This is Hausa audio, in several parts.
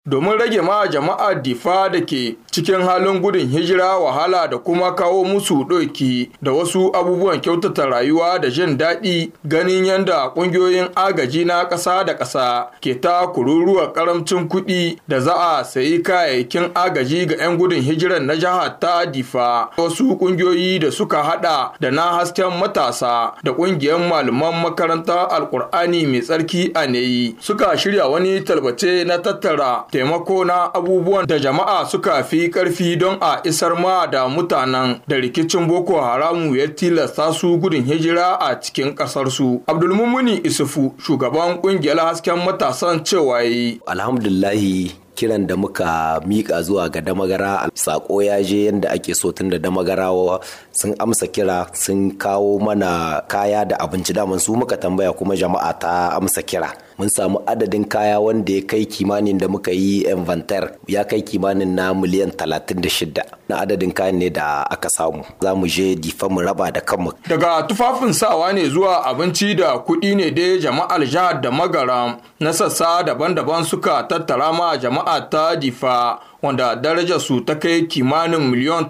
domin rage ma jama'a difa da ke cikin halin gudun hijira wahala da kuma kawo musu ɗauki da wasu abubuwan kyautata rayuwa da jin daɗi ganin yadda ƙungiyoyin agaji na ƙasa da ƙasa ke ta kururuwa ƙaramcin kuɗi da za a sayi kayayyakin agaji ga 'yan gudun hijiran na jihar ta difa wasu ƙungiyoyi da suka haɗa da na hasken matasa da ƙungiyar malaman makarantar alƙur'ani mai tsarki a neyi suka shirya wani talbace na tattara taimako na abubuwan da jama'a suka fi karfi don a isar ma da mutanen da rikicin boko haramu ya tilasta su gudun hijira a cikin kasarsu abdulmumuni isufu shugaban kungiyar hasken matasan cewa yi alhamdulahi kiran da muka mika zuwa ga damagara sako ya je yadda ake so tun da damagarawa sun amsa kira sun kawo mana kaya da abinci daman su muka tambaya kuma jama'a ta amsa kira mun samu adadin kaya wanda ya kai kimanin da muka yi inventar ya kai kimanin na miliyan 36 na adadin kayan ne da aka samu za mu je difa mu raba da kanmu daga tufafin sawa ne zuwa abinci da kuɗi ne dai jama'ar jihar da magara na sassa daban-daban suka tattara ma jama'a ta difa wanda darajar su ta kai kimanin miliyon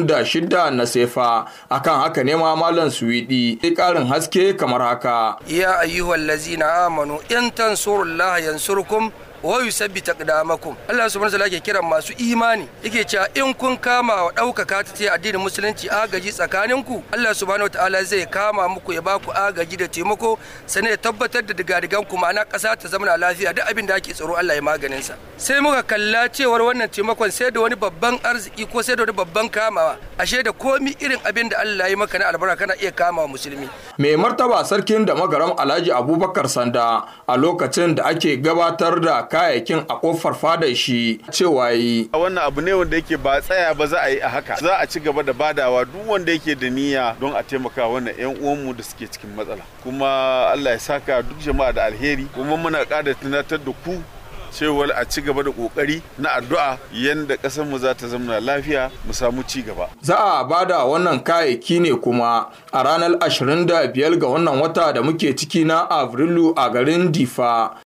36 na sefa akan haka ne ma malam suwidi sai karin haske kamar haka ya ayyuhal lazina amanu in tansurullaha yansurkum wa yusabbit aqdamakum Allah subhanahu wa ta'ala ke kiran masu imani yake cewa in kun kama wa ɗaukaka ta ce addinin musulunci agaji tsakaninku Allah subhanahu wa ta'ala zai kama muku ya baku agaji da taimako sannan ya tabbatar da digadigan ku ma'ana ƙasa ta zama lafiya duk abin da ake tsaro Allah ya maganin sa sai muka kalla cewar wannan taimakon sai da wani babban arziki ko sai da wani babban kamawa ashe da komi irin abin da Allah ya maka na albarka kana iya kama wa musulmi mai martaba sarkin da magaram Alhaji Abubakar Sanda a lokacin da ake gabatar da kayayyakin a kofar fadar shi cewa yi. Wannan abu ne wanda yake ba tsaya ba za a yi a haka. Za a ci gaba da badawa duk wanda yake da niyya don a taimaka wannan 'yan uwanmu da suke cikin matsala. Kuma Allah ya saka duk jama'a da alheri. Kuma muna ƙara tunatar da ku cewar a ci gaba da kokari na addu'a yadda ƙasar mu za ta zama lafiya mu samu ci gaba. Za a bada wannan kayayyaki ne kuma a ranar 25 ga wannan wata da muke ciki na Afrilu a garin Difa